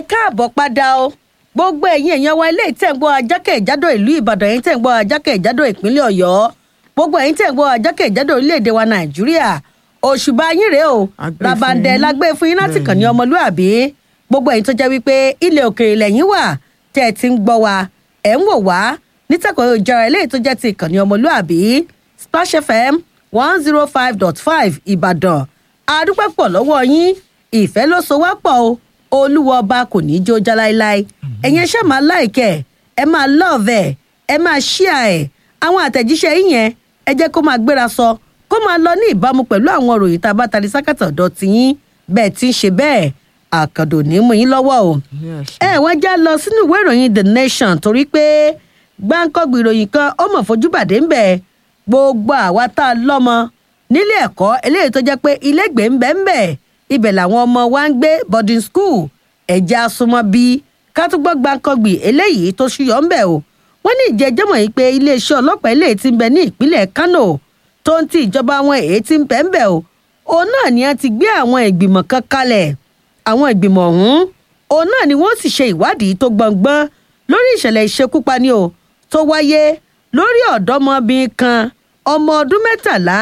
káàbọ̀ padà o gbogbo ẹ̀yin èèyàn wa ilé tẹ̀ ń gbọ́ ajákèjádò ìlú ìbàdàn ẹ̀yin tẹ̀ ń gbọ́ ajákèjádò ìpínlẹ̀ ọ̀yọ́ gbogbo ẹ̀yin tẹ̀ ń gbọ́ ajákèjádò orílẹ̀-èdè wa nàìjíríà òṣùbà yín rèé o Àgbẹ̀ làbàǹdẹ̀ fún yín. lágbé fún yín láti kàn ní Bẹ́ẹ̀ni. ọmọlúàbí gbogbo ẹ̀yin tó jẹ́ wípé ilẹ̀ òkèèrè lẹ́yìn wà tẹ́ ẹ ti ń gbọ́ wa ẹ̀ ń wò wá nítẹ̀kọ̀ ìjọra eléyìí tó jẹ́ ti ìkànnì ọmọlúàbí splash fm one zero five dot five ìbàdàn adúpẹ́ pọ̀ lọ́wọ́ yín ìfẹ́ ló so wá pọ̀ o olúwa ọba kò ní í jó já láéláé ẹ̀yin ẹṣẹ́ máa láìkẹ́ ẹ máa lọ́ọ̀vẹ̀ ẹ máa ṣíà ẹ̀ àwọn àtẹ̀jíṣẹ́ yín yẹn ẹ jẹ́ kó máa gbéra sọ kó máa lọ ní ìbámu pẹ̀lú àwọn òròyìn tá a bá tari sákàtà ọ̀dọ̀ tiyín bẹ́ẹ̀ tí ń ṣe bẹ́ẹ̀ àkàndò ní mú yín lọ́wọ́ o ẹ wọ́n já lọ sínú ìwé ìròyìn the nation torí pé gbáǹkọ́gbì ìròyìn kan ó mọ̀ fojú bàdé ń bẹ̀ gbogbo àwa tá a lọ́mọ nílé ẹ̀kọ́ eléyìí tó jẹ́ pé ilégbèé ń bẹ̀ ń bẹ̀ ibẹ̀ làwọn ọmọ wa ń gbé boarding school ẹ̀jẹ̀ asomọ́ bí kátúgbọ́ gbáǹkọ́gbì eléyìí tó ṣúyọ́ ń bẹ̀ o wọ́n ní ìjẹ́jọ́mọ̀ yìí pé iléeṣẹ́ ọlọ́pàá eléyìí ti ń bẹ ní ìpínlẹ̀ kano tó ń ti ìjọba wọn èyí ti ń bẹ̀ ń bẹ̀ o òun náà ni a ti gbé àwọn ìgbìmọ̀ kan kalẹ̀ àwọn ìgbìmọ̀ ọ̀hún òun náà ni wọ́n sì ṣe ìwádìí tó gbọ̀ngbọ́n lórí ìṣẹ̀lẹ̀ ìṣekúpani o tó wáyé lórí ọ̀dọ́mọbìnrin kan ọmọ ọdún mẹ́tàlá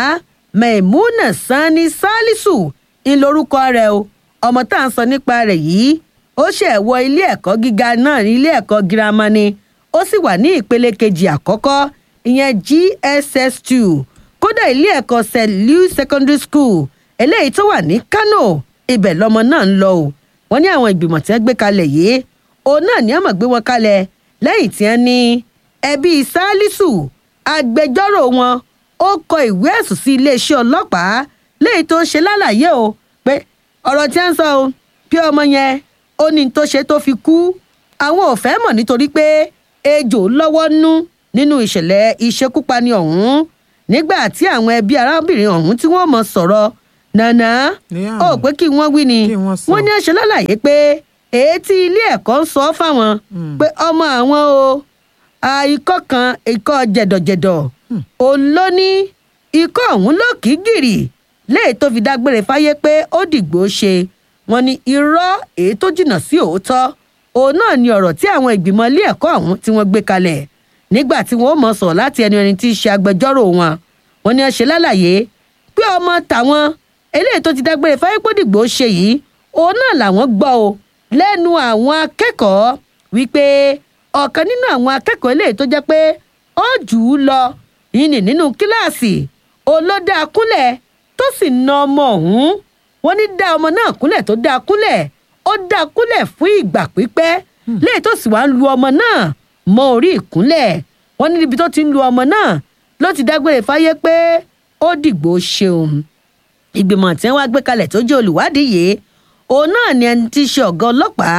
maimuna sani salisu ń lorúkọ rẹ̀ o ọmọ tá à ń sọ nípa rẹ̀ yìí ó ṣẹ̀ wọ ilé ẹ̀kọ́ gíga náà ní ilé ẹ̀kọ́ girama ni ó sì wà ní ìpele kejì àkọ́kọ́ ìyẹn gss two kódà ilé ẹ̀kọ́ st louis secondary school eléyìí tó wà ní kano ibẹ̀ lọmọ náà ń lọ o wọ́n ní àwọn ìgbìmọ̀ tí wọ́n gbé kalẹ̀ yìí òun náà ní àmọ̀ gbé wọn kalẹ̀ lẹ́yìn tí wọ́n ní ẹbí salisu agbẹjọ́rò wọn ó kọ ìwé ẹ̀sùn sí iléeṣẹ́ ọlọ́pàá léyìí tó ń ṣe lálàyé o pé ọ̀rọ̀ tí wọ́n ń sọ o bí ọmọ yẹn ó ní tó ṣe tó fi kú àwọn ò fẹ́ mọ̀ nítorí pé ejò lọ́wọ́ nú nínú ìṣẹ̀lẹ̀ ìṣekúpani ọ̀hún nígbà tí àwọn ẹbí arábìnrin ọ̀hún tí wọ́n mọ̀ sọ̀rọ̀ nànà Yeah. ó pé kí wọ́n wí ni Kí wọ́n sọ. wọ́n ní ẹ̀ṣẹ̀ lálàyé pé èyí tí ilé ẹ̀kọ́ ń sọ fáwọn pé ọmọ àwọn o a ikọ́ kan ikọ́ jẹ̀dọ̀jẹ̀dọ̀ òun ló ní ikọ́ ọ̀hún ló kì í gìrì léè tó fi dágbére fáyé pé ó dìgbò ṣe wọn ní irọ́ èyí tó jìnnà sí òótọ́ òun náà ni ọ̀rọ̀ tí àwọn ìgbìmọ̀ ilé ẹ̀kọ́ ọ̀hún tí wọ́n gbé kalẹ̀ nígbà tí wọ́n ó mọ̀ sọ̀rọ̀ láti ẹni ẹni tí í ṣe agbẹjọ́rò wọn wọn ní ẹ ṣe lálàyé pé ọmọ tàwọn eléyìí tó ti dágbére fáyé pé ó dìgbò ṣe yìí òun náà làwọn gbọ́ o lẹ́nu àwọn akẹ́kọ̀ọ́ wípé ọ̀kan nínú àwọn akẹ́kọ̀ọ́ eléyìí tó jẹ́ pé ó jù ú lọ yìnyín nínú kíláàsì olódà kúnlẹ̀ tó sì na ọmọ ọ̀hún wọ́n ní dá ọmọ náà kúnlẹ̀ tó dá kúnlẹ̀ ó dá kúnlẹ̀ fún ìgbà pípẹ́ léyìí tó sì wá ń lu ọmọ náà mọ orí ìkúnlẹ̀ wọ́n ní níbi tó ti ń lu ọmọ náà ló ti dágbére fáyé pé ó dìgbò ṣeun ìgbìmọ̀ tí wọ́n á gbé kalẹ̀ tó jẹ́ olùwádìí yìí òun náà ni ẹni tí í ṣe ọ̀gá ọlọ́pàá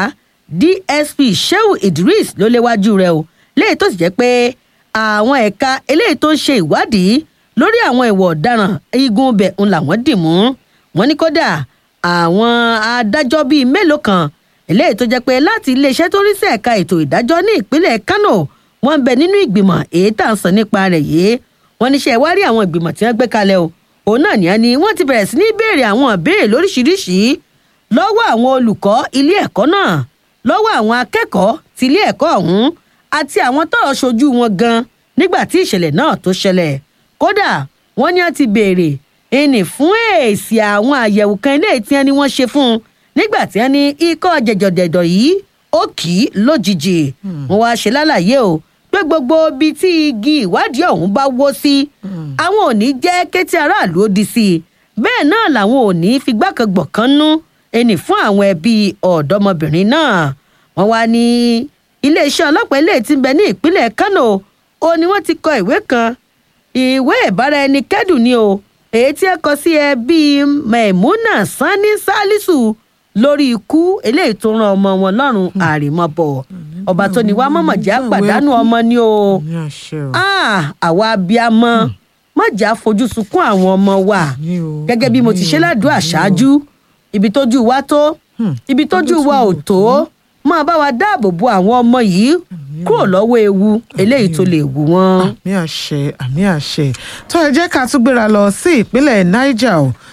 dsp shehu idris ló léwájú rẹ̀ o léyìí tó sì jẹ́ pé àwọn ẹ̀ka eléyìí tó ń ṣe ìwádìí lórí àwọn ìwà ọ̀daràn igun ibẹ̀ ń làwọn dì mú wọn ní kódà àwọn adájọ́ bíi mélòó kan eléyìí tó jẹ́ pé láti iléeṣẹ́ tó rí sí ẹ̀ka ètò ìdájọ́ ní ìpínlẹ̀ kano wọ́n ń bẹ nínú ìgbìmọ̀ èyí tá à ń sọ nípa rẹ̀ yìí wọ́n ní ṣe ìwárí àwọn ìgbìmọ̀ tí wọ́n gbé kalẹ̀ o òun náà ní ẹni wọ́n ti bẹ̀rẹ̀ sí ní béèrè àwọn ìbéèrè lóríṣìíríṣìí lọ́wọ́ àwọn olùkọ́ ilé ẹ̀kọ́ náà lọ́wọ́ àwọn akẹ́kọ̀ọ́ ti ilé ẹ̀kọ́ ọ̀hún àti àwọn tọ́rọ̀ ṣojú wọn gan nígbà tí ìṣẹ̀lẹ̀ náà tó ṣẹlẹ̀ kódà wọ́n ní wọ́n ti béèrè ẹnì fún èsì àwọn àyẹ̀wò kan ilé tí wọ́n ní wọ́n ṣe fún un nígbà tí wọ́n ní ikọ́ jẹ̀jọ̀dẹ̀dọ̀ yìí ó kì í lójijì wọ́n wá ṣe lálàyé o pé gbogbo ibi tí igi ìwádìí ọ̀hún bá wó sí àwọn ò ní jẹ́ kétí aráàlú ó di sí i bẹ́ẹ̀ náà làwọn ò ní figbákangbọ̀n kan nú ẹnì fún àwọn ẹbí ọ̀dọ́mọbìnrin náà wọ́n wá ní iléeṣẹ́ ọlọ́pàá ilé tí ń bẹ ní ìpínlẹ̀ kano ó ní wọ́n ti kọ ìwé kan ìwé ìbáraẹnikẹ́dùn ni o èyí tí ẹ kọ sí ẹbí maimuna sani salisu lórí ikú eléyìí tó ran ọmọ wọn lọ́rùn àrèmabọ̀ ọba tó ní wá mọ̀mọ̀já pàdánù ọmọ ni o ní àṣẹ o Ah, àwa abiyamọ mọ̀já fojú sunkún àwọn ọmọ wa Ní o, gẹ́gẹ́ bí mo ti ṣe ní o, ládùúgbò ní o. àṣáájú ibi tójú wa tó ibi tójú wa ò tó máa bá wa dáàbò bo àwọn ọmọ yìí kúrò lọ́wọ́ ewu eléyìí tó lè wù wọ́n. àmì àṣẹ àmì àṣẹ tó ẹ jẹ́ ká tún gbéra lọ sí ìpínlẹ̀ niger o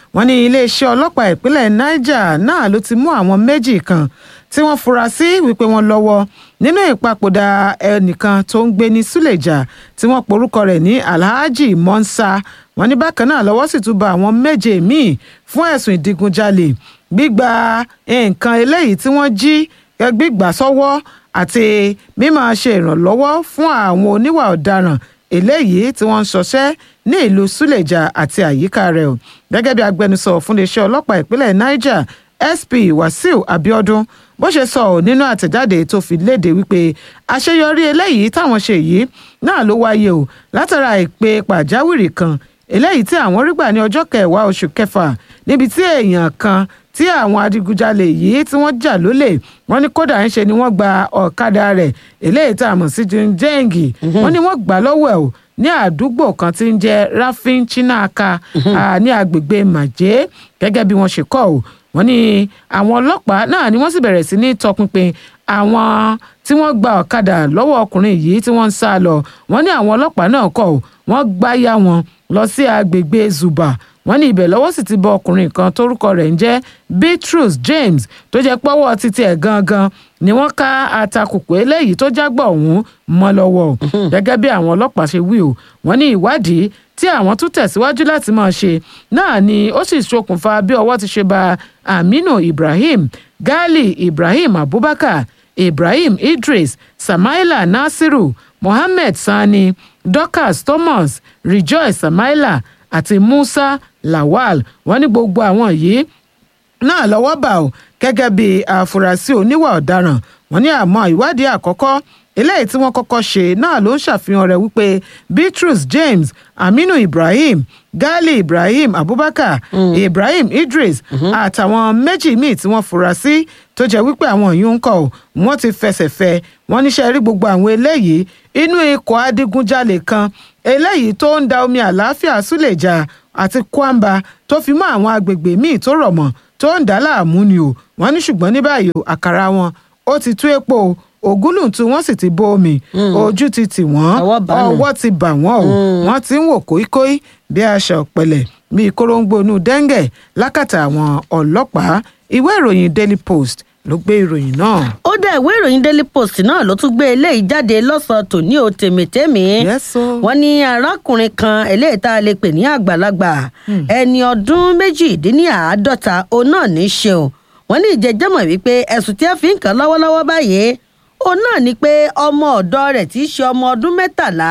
wọ́n ní iléeṣẹ́ ọlọ́pàá ìpínlẹ̀ niger náà ló ti mú àwọn méjì kan tí wọ́n fura sí wípé wọ́n lọ́wọ́ nínú ìpapòdà ẹnìkan tó ń gbé ní suleja tí wọ́n porúkọ rẹ̀ ní alhaji monsa wọ́n ní bákan náà lọ́wọ́ sì tún ba àwọn méje míì fún ẹ̀sùn ìdígunjalè gbígba nǹkan eléyìí tí wọ́n jí gbígbà sọ́wọ́ àti mímọ ṣe ìrànlọ́wọ́ fún àwọn oníwà ọ̀daràn eléyìí tí wọ́n ń ṣọṣẹ́ ní ìlú suleja àti àyíká rẹ̀ o gẹ́gẹ́ bí agbẹnusọ fún iléeṣẹ́ ọlọ́pàá ìpínlẹ̀ niger sp wasiu abiodun bó ṣe sọ ọ́ nínú àtẹ̀jáde tó fi léde wípé àṣeyọrí eléyìí táwọn ṣe yìí náà ló wáyé o látara ìpè pàjáwìrì kan eléyìí tí àwọn rí gbà ní ọjọ́ kẹwàá oṣù kẹfà níbi tí èèyàn kan tí àwọn adigunjalè yìí tí wọ́n jà lólè wọ́n ní kódà ń ṣe ni wọ́n gba ọ̀kadà rẹ̀ eléyìí tá a mọ̀ sí jẹ́ǹgì wọ́n ní wọ́n gbà lọ́wọ́ ẹ̀ o ní àdúgbò kan tí ń jẹ́ rafin chinaka ní agbègbè màjé gẹ́gẹ́ bí wọ́n ṣe kọ́ ò wọ́n ní àwọn ọlọ́pàá náà ni wọ́n sì bẹ̀rẹ̀ sí ní tọpinpin àwọn tí wọ́n gba ọ̀kadà lọ́wọ́ ọkùnrin yìí tí wọ́n ń sá lọ wọ́n ní àwọn ọlọ́pàá náà kọ̀ ò wọ́n gbáyà wọn lọ sí agbègbè zuba wọ́n ní ibẹ̀ lọ́wọ́ sì ti bọ ọkùnrin kan tórúkọ rẹ̀ ń jẹ́ beatrice james tó jẹ́ pọ́wọ́ títí ẹ̀ gangan ni wọ́n ká atakùkù eléyìí tó jágbọ̀ ọ̀hún mọ́ lọ́wọ́ gẹ́gẹ́ bí àwọn ọlọ́pàá ṣe wí o wọ́n ní ìwádìí tí àwọn tún tẹ̀síwájú láti máa ṣe náà ni ó sì ṣokùnfà bí ọwọ́ ti ṣe ba aminu ibrahim gali ibrahim abubakar ibrahim idris samaila nasiru mohammed sani dorcas thomas rejoice samaila àti musa lawal wọ́n ní gbogbo àwọn yìí náà lọ́wọ́ bá o gẹ́gẹ́ bí àfúrásì oníwà ọ̀daràn wọ́n ní àmọ́ ìwádìí àkọ́kọ́ eléyìí tí wọ́n kọ́kọ́ ṣe náà ló ń ṣàfihàn rẹ̀ wípé beatrice james aminu ibrahim gali ibrahim abubakar mm. ibrahim idris àtàwọn méjì míì tí wọ́n fura sí tó jẹ́ wípé àwọn yìí ń kọ́ ọ́ wọ́n ti fẹsẹ̀ fẹ́ wọ́n níṣẹ́ rí gbogbo àwọn eléyìí inú ikọ̀ adigunjalè kan eléyìí tó ń da omi àlàáfíà súlẹ̀jà àti kwamba tó fi mọ́ àwọn agbègbè míì tó rọ̀ mọ́ tó ń dá láàmú ni o wọ́n ní ṣùgbọ́n ní báyìí àkàrà wọn ó ti tú epo o ògúlùntún wọn sì ti bó omi ojú ti tì wọ́n ọwọ́ ti bà wọ́n o wọ́n ti ń wò kóíkóí bí aṣọ ọ̀pẹ̀lẹ̀ bíi kóróńgbónú dẹ́ńgẹ̀ lákàtà àwọn ọlọ́pàá ìwé ìròyìn daily post ló gbé ìròyìn náà. ó dá ìwé ìròyìn daily post náà ló tún gbé eléyìí jáde lọ́sàn-án tòní o tèmítèmí. wọ́n ní arákùnrin kan eléyìí tá a lè pè ní àgbàlagbà ẹni ọdún méjìdínláàádọ́ta òun náà ní í ṣe o wọ́n ní ìjẹ́jẹ́mọ̀ wípé ẹ̀sùn tí a fi ń kàn lọ́wọ́lọ́wọ́ báyìí òun náà ni pé ọmọ ọ̀dọ́ rẹ̀ tí í ṣe ọmọ ọdún mẹ́tàlá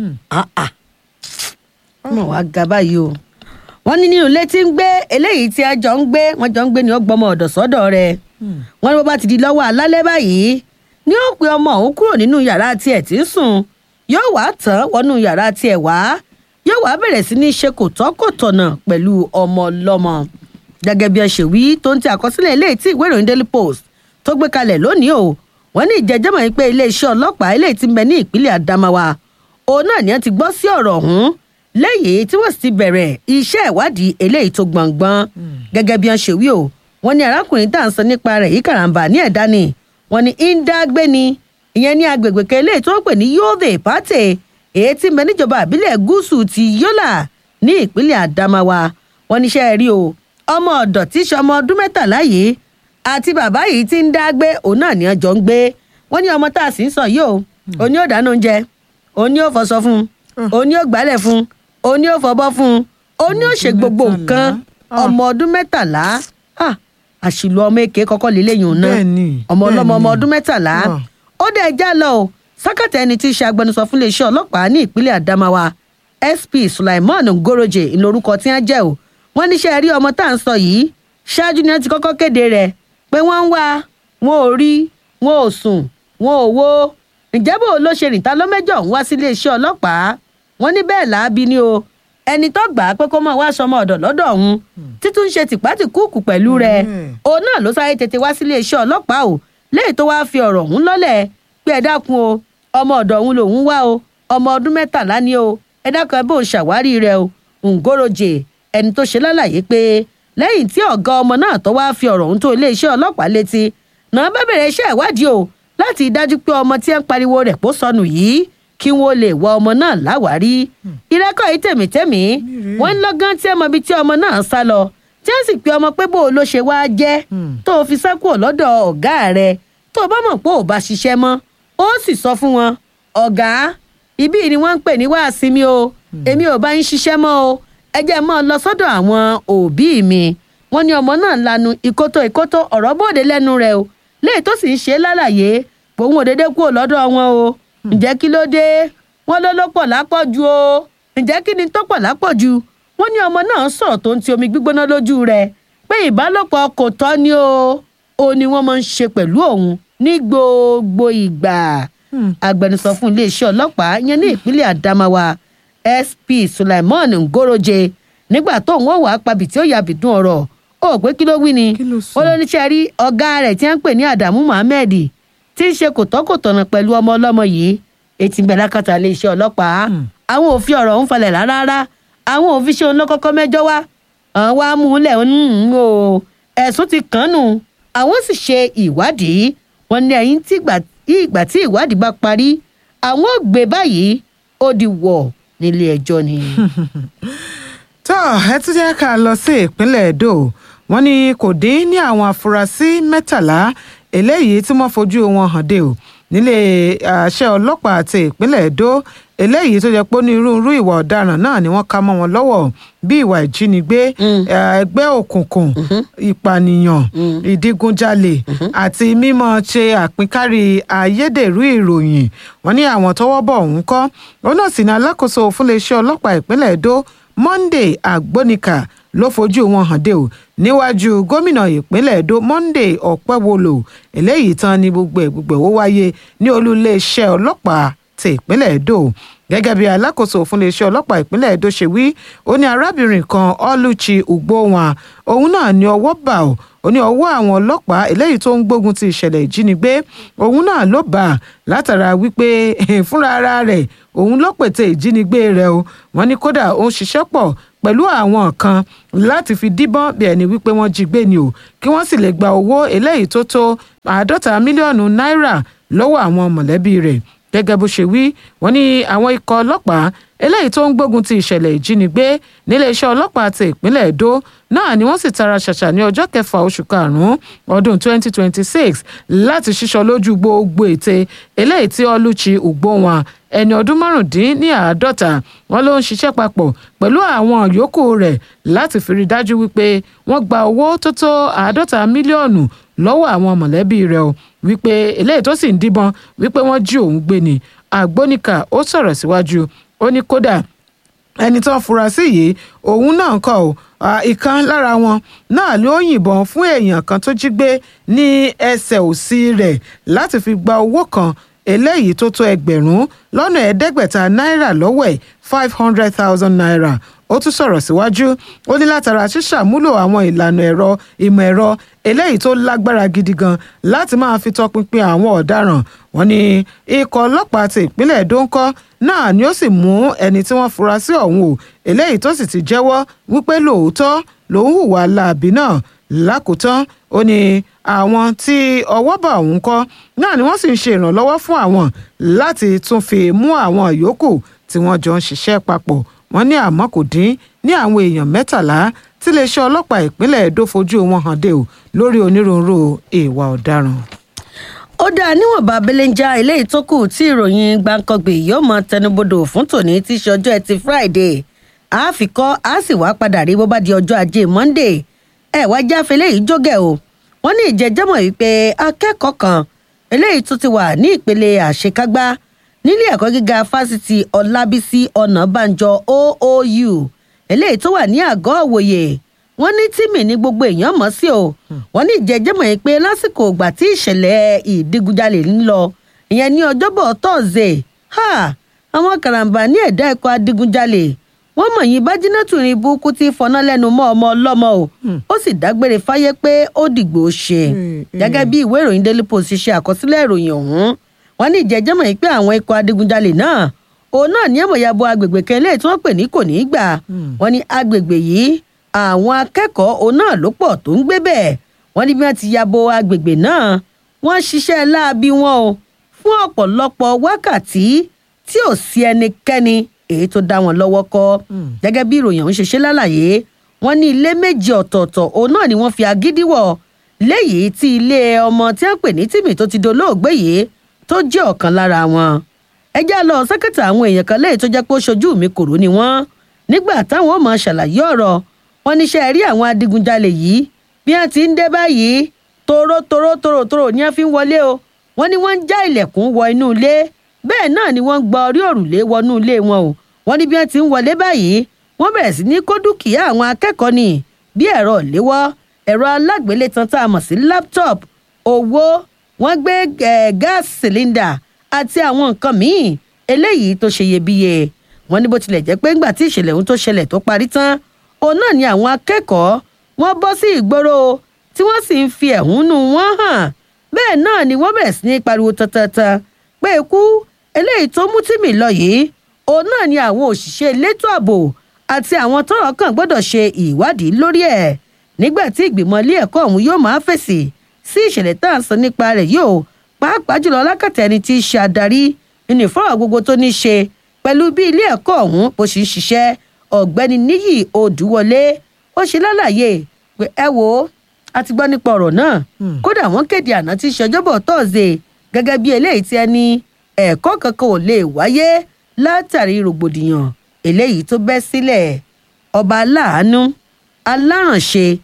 ọmọ wa ga báyìí o wọ́n ní nínú ilé tí ń gbé eléyìí tí a jọ ń gbé wọ́n jọ ń gbé ní ọgbọ́mọ ọ̀dọ̀ sọ́dọ̀ rẹ̀ wọ́n ní bó bá ti di lọ́wọ́ alálẹ́ báyìí ní ó pe ọmọ òun kúrò nínú yàrá tiẹ̀ tí ń sùn yóò wá tán wọnú yàrá tiẹ̀ wá yóò wá bẹ̀rẹ̀ sí ní ṣe kò tọ́ kò tọ̀nà pẹ̀lú ọmọ ọlọ́mọ gẹ́gẹ́ bí ẹ ṣe wí tó ń ti àkọsílẹ̀ eléyìí tí ìwé ìròyìn daily post tó gbé kalẹ̀ lónìí o wọ́n ní ìjẹ́jẹ́mọ̀ yìí pé iléeṣẹ́ ọlọ́pàá eléyìí ti ń bẹ ní ìpínlẹ̀ adamawa òun náà ni wọ́n ti gbọ́ sí ọ̀rọ̀ ọ̀hún lẹ́yìn tí wọ́n sì ti bẹ̀rẹ̀ iṣẹ́ ìwádìí eléyìí tó gbọ̀ngbọ́n gẹ́gẹ́ bí wọ́n ṣe wí o wọ́n ní arákùnrin tá à ń sọ nípa rẹ̀ yìí karambà ní ẹ̀dá ni wọ́n ní íńdágbé ni ìyẹn ní agbègbè kan eléyìí tó ń pè ní yóòdè pàtẹ èyí tí ń bẹ níjọba àbílẹ̀ gúúsù ti yọ́là ní ìpínlẹ̀ adamawa wọ́n níṣẹ́ rí o ọmọ ọ̀dọ̀ tí í ṣe ọmọ ọdún mẹ́tàlá yìí àti bàbá yìí ti ń dágbé òun náà ni ọjọ́ ń gbé wọ́n ní ọmọ tá a sì ń sọ yìí o òun ni ó dáná oúnjẹ òun ni ó fọṣọ fún un òun ni ó gbálẹ̀ fún un òun ni ó fọbọ́ fún un òun ni ó ṣe gbogbo nǹkan ọmọ ọdún mẹ́tàlá àṣìlò ọmọ èké kọ́kọ́ lélẹ́yìn òun náà ọmọ ọlọ́mọ ọmọ ọdún mẹ́tàlá ó dẹ̀ já lọ o sákàtà ẹni tí í ṣe agbẹnusọ fún iléeṣẹ́ ọlọ́pàá ní ìpínlẹ̀ adamawa sp sulaiman ngoroje ńlórúkọ tí wọ́n jẹ́ o wọ́n níṣẹ́ rí ọmọ tá à ń sọ yìí ṣáájú ni wọ́n ti kọ́kọ́ kéde rẹ̀ pé wọ́n ń wá wọn ò rí wọn ò sùn wọn ò wo ǹjẹ́ bò ló ṣe rìntà lọ́mẹ́jọ̀ ń wá sí iléeṣẹ́ ọlọ́pàá wọ́n ní bẹ́ẹ̀ làábi ni o ẹni tó gbà á pé kó máa wá sọmọ ọ̀dọ̀ lọ́dọ̀ òun títún ṣe tìpátìkúùkù pẹ̀lú rẹ̀ òun náà ló sáré tètè wá sí iléeṣẹ́ ọlọ́pàá o léyìí tó wáá fi ọ̀rọ̀ ọ̀hún lọ́lẹ̀ pé ẹ dákun o ọmọ ọ̀dọ̀ òun lòún wá o ọmọ ọdún mẹ́tàlá ni o ẹ dákun ẹ bó ṣàwárí rẹ̀ o ngoroje ẹni tó ṣe lálàyé pé lẹ́yìn tí ọ̀gá ọmọ náà tó wáá fi ọ̀rọ̀ ọ̀hún tó iléeṣẹ́ ọlọ́pàá létí náà bá bẹ̀rẹ̀ iṣẹ́ ìwádìí o láti dájú pé ọmọ tí ẹ ń pariwo rẹ̀ kó sọnù yìí kí wọn lè wọ ọmọ náà láwárí ìrẹ́kọ̀ yìí tèmítẹ́mí wọ́n ń lọ́gán tí ẹ mọ ibi tí ọmọ náà sá lọ tí wọ́n sì pe ọmọ pé bó o ló ṣe wá jẹ́ tó o fi sá kúrò lọ́dọ̀ ọ̀gá rẹ tó o bá mọ̀ pé ò bá ṣiṣẹ́ mọ́ ó sì sọ fún wọn ọ̀gá ibí ni wọ́n ń pè ní wáàsí mi o èmi ò bá ń ṣiṣẹ́ mọ́ o ẹ jẹ́ mọ́ ọ lọ sọ́dọ̀ àwọn òbí mi wọ́n ní ọmọ náà lanu ìkótó ìkótó ọ̀rọ̀ bòde lẹ́nu rẹ̀ o léyìí tó sì ń ṣe lálàyé pòun òdédé kúrò lọ́dọ̀ wọn o ǹjẹ́ kí ló dé wọ́n ló ló pọ̀ lápọ̀jù o ǹjẹ́ kí ni tó pọ̀ lápọ̀jù wọ́n ní ọmọ náà sọ̀rọ̀ tó ń ti omi gbígbóná lójú rẹ̀ pé ìbálòpọ̀ kò tọ́ ni o ó ní wọ́n máa ń ṣe pẹ̀lú òun ní gbogbo ìgbà agbẹnusọ fún iléeṣẹ́ ọlọ́pàá yẹn ní ìpínlẹ̀ Adamawa SP Sulaiman Ngoroje nígbà tó ń wà pabì tí ó yà bìdún ọ̀rọ̀ ó pé kí ló wí ni Kí ló sọ? ó ló níṣẹ́ rí ọ̀gá rẹ̀ tí wọ́n ń pè ní Adamu Muhammed tí ń ṣe kòtọ́kòtọ̀nà pẹ̀lú ọmọ ọlọ́mọ yìí etí ń bẹ lákàtà iléeṣẹ́ ọlọ́pàá àwọn ò fi ọ̀rọ̀ ń falẹ̀ rárá àwọn ò fi ṣe òun lọ́kọ́kọ́ mẹ́jọ wá àwọn wá mú un lẹ̀ ń o ẹ̀sùn ti kàn án nù àwọn sì ṣe ìwádìí wọn ní ẹ̀yìn tí ìgbà ìgbà tí ìwádìí bá parí àwọn ò gbé báyìí ó di wọ̀ nílé ẹjọ́ ni. tó ẹ tún jẹ́ ká lọ sí ìpínlẹ̀ Èdò wọ́n ní kò dín ní àwọn afurasí mẹ́tàlá eléyìí tí wọ́n fojú wọn hàn dé o nílé àṣẹ ọlọ́pàá àti ìpínlẹ̀ Èdò eléyìí tó jẹ́ pé onírúurú ìwà ọ̀daràn náà ni wọ́n ká mọ́ wọn lọ́wọ́ bí ìwà ìjínigbé eh, ẹgbẹ́ òkùnkùn ìpànìyàn ìdígunjalè àti mímọ̀ ṣe àpínkárí ayédèrú ìròyìn wọ́n ní àwọn tọ́wọ́ bọ̀ ọ̀hún kọ́ òun náà sì ní alákòóso fúnléeṣẹ́ ọlọ́pàá ìpínlẹ̀ Èdò Monday Agbonika ló fojú wọn hàn dé o níwájú gómìnà ìpínlẹ̀ Èdò Monday Ọ̀pẹ́wọlò eléyìí tán ni gbogbo ẹ̀ gbogbo ẹ̀ ó wáyé ní olú iléeṣẹ́ ọlọ́pàá ti ìpínlẹ̀ Èdò gẹ́gẹ́ bí alákòóso fún iléeṣẹ́ ọlọ́pàá ìpínlẹ̀ Èdò ṣe wí ó ní arábìnrin kan Oluchi Ugbowan òun náà ní ọwọ́ bà ó ó ní ọwọ́ àwọn ọlọ́pàá eléyìí tó ń gbógun ti ìṣẹ̀lẹ̀ ìjínigbé òun náà ló bà á látara wípé fúnra ara rẹ̀ òun ló pète ìjínigbé rẹ̀ o wọ́n ní kódà ó ń ṣiṣẹ́ pọ̀ pẹ̀lú àwọn kan láti fi díbọ́n bí ẹni wípé wọ́n jí gbé ni o kí wọ́n sì lè gba owó eléyìí tó tó àádọ́ta mílíọ̀nù náírà lọ́wọ́ àwọn mọ̀lẹ́bí rẹ̀ gẹ́gẹ́ bó ṣe wí wọ́n ní àwọn ikọ̀ ọlọ́pàá eléyìí tó ń gbógun ti ìṣẹ̀lẹ̀ ìjínigbé níléeṣẹ́ ọlọ́pàá ti ìpínlẹ̀ Èdó náà ni wọ́n sì tara ṣàṣà ní ọjọ́ kẹfà oṣù karùn-ún ọdún 2026 láti ṣíṣọ lójú gbogbo ète eléyìí tí Oluchi Ugbowan ẹni ọdún márùndínláàádọ́ta wọn ló ń ṣiṣẹ́ papọ̀ pẹ̀lú àwọn yòókù rẹ̀ láti fi rí dájú wípé wọ́n gba owó tó tó àádọ́ta mílíọ̀nù lọ́wọ́ àwọn mọ̀lẹ́bí rẹ̀ o wípé eléyìí tó sì ń díbọn wípé wọ́n jí òun gbé ni àgbóníkà ó sọ̀rọ̀ síwájú ó ní kódà ẹni tó ń fura sí yìí òun náà kọ ò ìkan lára wọn náà ló yìnbọn fún èèyàn kan tó jí gbé ní ẹsẹ̀ òsì rẹ̀ láti fi gba owó kan eléyìí tó tó ẹgbẹ̀rún lọ́nà ẹ̀ẹ́dẹ́gbẹ̀ta náírà lọ́wọ́ ẹ̀ five hundred thousand naira ó tún sọ̀rọ̀ síwájú ó ní látara ṣíṣàmúlò àwọn ìlànà ẹ̀rọ ìmọ̀ ẹ̀rọ eléyìí tó lágbára gidi gan láti máa fi tọpinpin àwọn ọ̀daràn wọ́n ní ikọ̀ ọlọ́pàá ti ìpínlẹ̀ Èdó ńkọ́ náà ni ó sì mú ẹni tí wọ́n fura sí ọ̀hún o eléyìí tó sì ti jẹ́wọ́ wípé lóòótọ́ lòun hùwà láabi náà lákòótán ó ní àwọn tí ọwọ́ bá òun kọ́ náà ni wọ́n sì ń ṣe ìrànlọ́wọ́ fún àwọn láti tún fi mú àwọn yòókù tí wọ́n jọ ń ṣiṣẹ́ papọ̀ wọ́n ní àmọ́ kò dín ní àwọn èèyàn mẹ́tàlá tí iléeṣẹ́ ọlọ́pàá ìpínlẹ̀ Èdó fojú wọn hàn dé o lórí onírúurú ìwà ọ̀daràn. ó dáa níwọ̀nba belenja eléyìí tó kù tí ìròyìn gbàǹkangbè yóò mọ tẹnubodò fún tòní tí í ṣe ọjọ́ ẹtì Friday a fi kọ́ a sì wá padà rí bó bá di ọjọ́ ajé Monday ẹ wá jáfe eléyìí jógẹ̀ o wọ́n ní ìjẹ́jẹ́mọ̀ wípé akẹ́kọ̀ọ́ kan eléyìí tó ti wà ní ìpele àṣekágbá nílé ẹ̀kọ́ gíga fásitì Ọlábísí Ọ̀nàbànjọ OOU eléyìí tó wà ní àgọ́ òwòye wọ́n ní tíìmì ní gbogbo èèyàn mọ̀ sí o wọ́n ní ìjẹ́jẹ́mọ̀ yìí pé lásìkò ìgbà tí ìṣẹ̀lẹ̀ ìdigunjalè ń lọ ìyẹn ní ọjọ́bọ̀ tọ́sídẹ̀ẹ́ ha àwọn karambà ní ẹ̀dá ẹ̀kọ́ adigunjalè wọ́n mọ̀ yín bájínátù ní burúkú tí fọná lẹ́nu mọ́ ọmọ ọlọ́mọ o ó sì dágbére fáyé pé ó dìgbò ṣe gẹ́gẹ́ bí ìwé ìròyìn Daily Post ṣe àkọsílẹ̀ ìròyìn ọ̀hún wọ́n ní ìjẹ́jẹ́mọ̀ yìí pé àwọn ikọ̀ adigunjalè náà òun náà ní ẹ̀mọ̀yàbọ agbègbè kan eléyìí tí wọ́n pè ní kò ní í gbà wọ́n ní agbègbè yìí àwọn akẹ́kọ̀ọ́ òun náà ló pọ̀ tó ń gbé bẹ́ẹ̀ wọ́n ní bí wọ́n ti yabo agbègbè náà wọ́n ṣiṣẹ́ láabi wọn o fún ọ̀pọ̀lọpọ̀ wákàtí tí ò sí ẹnikẹ́ni èyí tó dá wọn lọ́wọ́ kọ́ gẹ́gẹ́ bí ìròyìn ọ̀hún ṣe ṣe lálàyé wọ́n ní ilé méjì ọ̀tọ̀ọ̀tọ̀ òun náà ni wọ́n fi agídí wọ̀ léyìí tí ilé ọmọ tí wọ́n pè ní tìmì tó ti dolóògbé yìí tó jẹ́ ọ̀kan lára wọn ẹ já lọ sẹ́kẹ̀tà àwọn èèyàn kan léyìí tó jẹ́ pé ó ṣojú mi kòró ni wọ́n nígbà táwọn ò máa ṣàlàyé ọ̀rọ̀ wọn níṣẹ́ rí àwọn adigunjalè yìí bí wọ́n ti ń dé báyìí toró toró toró toró ni wọ́n fi ń wọlé o wọ́n ní wọ́n ń já ilẹ̀kùn wọ inú ilé bẹ́ẹ̀ náà ni wọ́n ń gba orí òrùlé wọnú ilé wọn o wọ́n ní bí wọ́n ti ń wọlé báyìí wọ́n bẹ̀rẹ̀ sí ní kó dúkìá àwọn akẹ́kọ̀ọ́ ni bí ẹ̀rọ ìléwọ́ ẹ̀rọ alágbélétan tá a mọ̀ sí laptop owó wọ́n gbé gáàsì cylinder àti àwọn nǹkan míì eléyìí tó ṣe iyebíye wọ́n ní bó tilẹ̀ jẹ́ pé ńgbà tí ìṣẹ̀lẹ̀ ohun tó ṣẹlẹ̀ tó parí tán òun náà ni àwọn akẹ́kọ̀ọ́ wọ́n bọ́ sí ìgboro tí wọ́n sì ń fi ẹ̀hónú wọn hàn bẹ́ẹ̀ náà ni wọ́n bẹ̀rẹ̀ sí ní pariwo tantantan pé ikú eléyìí tó mú tìmí lọ yìí òun náà ni àwọn òṣìṣẹ́ elétò ààbò àti àwọn tọ́rọ̀ kàn gbọ́dọ̀ ṣe ìwádìí lórí ẹ̀ nígbà tí ìgbìmọ̀ ilé ẹ̀kọ́ ọ̀hún yóò máa fèsì sí ìṣẹ̀lẹ̀ tá à ń sọ nípa rẹ̀ yóò pàápàá jùlọ lákàtà ẹni tí í ṣe adarí nínú ìfọ̀rọ̀ gbogbo tó ní í ṣe pẹ̀lú bí ilé ẹ̀kọ́ ọ̀hún bó ṣe ń ṣiṣẹ́ ọ̀gbẹ́ni níyì odùwọlé ó ṣe lálàyé pé ẹ wo a ti gbọ́ nípa ọ̀rọ̀ náà kódà wọ́n kéde àná tí í ṣe ọjọ́bọ̀ tọ́sídẹ̀ẹ́ gẹ́gẹ́ bí eléyìí tí ẹni ẹ̀kọ́ kankan ò lè wáyé látàrí rògbòdìyàn eléyìí tó bẹ́ sílẹ̀ ọba aláàánú alárànṣe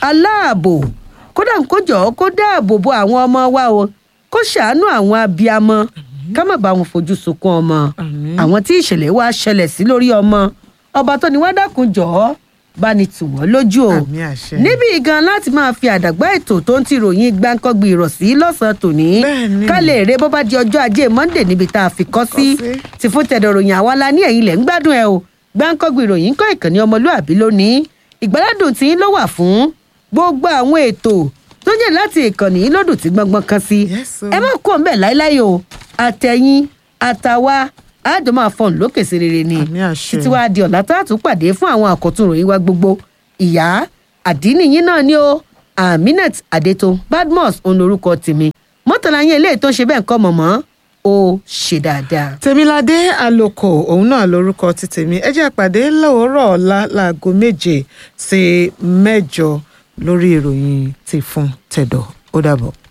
aláàbò kódà kó jọ kó dáàbò bo àwọn ọmọ wa o kó ṣàánú àwọn abiyamọ ká má bá wọn fojú sunkún ọmọ àwọn tí ìṣẹ̀lẹ̀ wa ṣẹlẹ̀ sí lórí ọmọ ọba tó ní wá dákun jọ̀ọ́ bá ní tù wọ́n lójú o Àmín àṣẹ. níbi gan láti máa fi àdàgbà ètò tó ń ti ròyìn gbáǹkọ́gbì ìrọ̀sí lọ́sàn-án tòní Bẹ́ẹ̀ni. ká lè rè bó bá di ọjọ́ ajé monde níbi tá a fi kọ́ sí Kọ́ sí. ti fún tẹ̀dọ̀ ròyìn àwa la ní ẹ̀yìn lẹ̀ ń gbádùn ẹ o gbáǹkọ́gbì ìròyìn kọ́ ìkànnì ọmọlúàbí lónìí ìgbáládùn tí ló wà fún gbogbo àwọn ètò tó jẹ́ láti ìkànnì yìí lódùn tí gbọ́ngbọ́n kan sí Yes, sir. ẹ má kó ń bẹ̀ láíláí o àtẹ̀yìn àtàwa àjọ máa fọ̀n lókè sí rere ni Àmín àṣẹ. títí wàá di ọ̀la tá a tún pàdé fún àwọn àkọ́tún ròyìn wa gbogbo ìyá àdínìyín náà ni ó aminat adeto badmus òun lorúkọ tèmi mọ́tàlá yín eléyìí tó ń ṣe bẹ́ẹ̀ kọ́ mọ̀mọ́ ó ṣe dáadáa. tèmiládé àlòkò òun náà lórúkọ ti tèmi ẹ jẹ́ àpàdé lówùúrọ̀ ọ̀la láago méje sí mẹ́jọ lórí ìròyìn ti fún tẹ̀dọ̀ ó dàbọ̀.